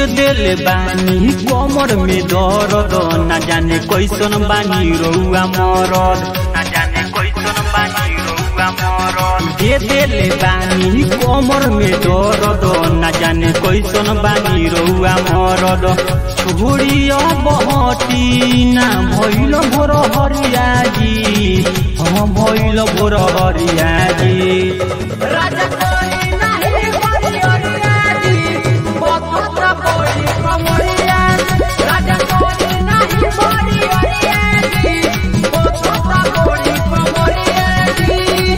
देले बानी कमर में दर्द ना जाने कैसन बानी रउआ मरद ना जाने कैसन बानी रउआ मरद दे देले बानी कमर में दर्द ना जाने कैसन बानी रउआ मरद छोड़िया बहती ना भइल भोर हरिया जी हाँ भइल भोर हरिया जी राजा कोई नहीं बरिया जी बतता बड़ी कमरिया राजा कोई नहीं बरिया जी बतता बड़ी कमरिया जी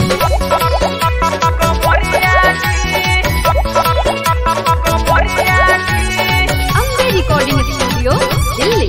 कमरिया जी कमरिया जी अम्बे रिकॉर्डिंग स्टूडियो दिल्ली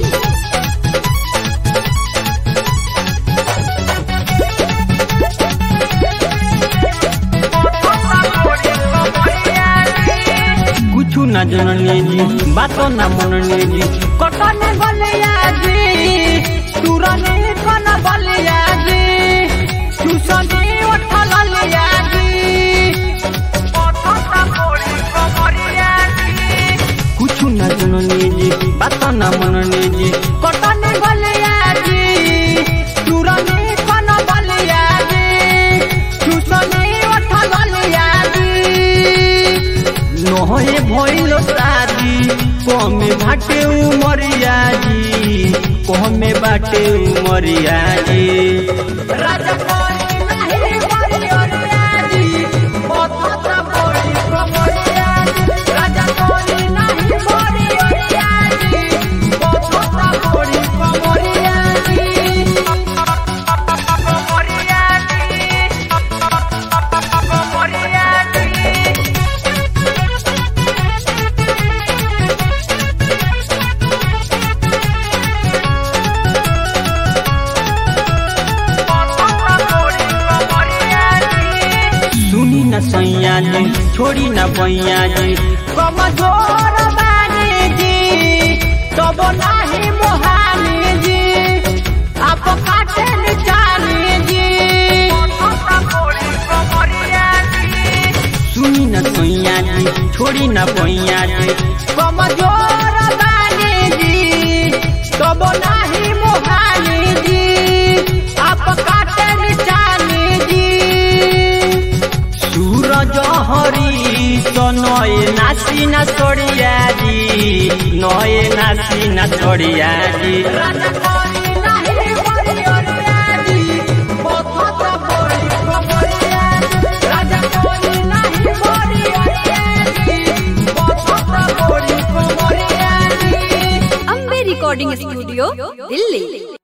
कुछ न जननी जी बात न मननी जी कटने बलिया जी तुरने कन बलिया जी चुसने उठल लिया जी कुछ न जननी जी बात न मननी जी कटने बलिया जी तुरने कन बलिया जी चुसने उठल लिया जी नहे भइल शादी कमे बाटे उमरिया जी कमे बाटे उमरिया जी राजा कोई नहीं बरिया जी बतता बड़ी कमरिया जी राजा कोई नहीं बरिया जी बतता बड़ी कमरिया जी कमरिया जी कमरिया जी सुनी न सैया जी छोड़ी न बैया जी कमजोर बानी जी तब नाही मोहानी जी आप काटे निचानी जी सुनी न सैया जी छोड़ी न बैया जी कमजोर बानी जी तब नाही मोहानी जी आप काटे निचानी जी सूरज हरी तो नए नासी न छोड़िया जी नए नासी न छोड़िया जी राजा कोई नाही बरिया जी बतता बड़ी कमरिया जी राजा कोई नाही बरिया जी बतता बड़ी कमरिया जी अम्बे रिकॉर्डिंग स्टूडियो दिल्ली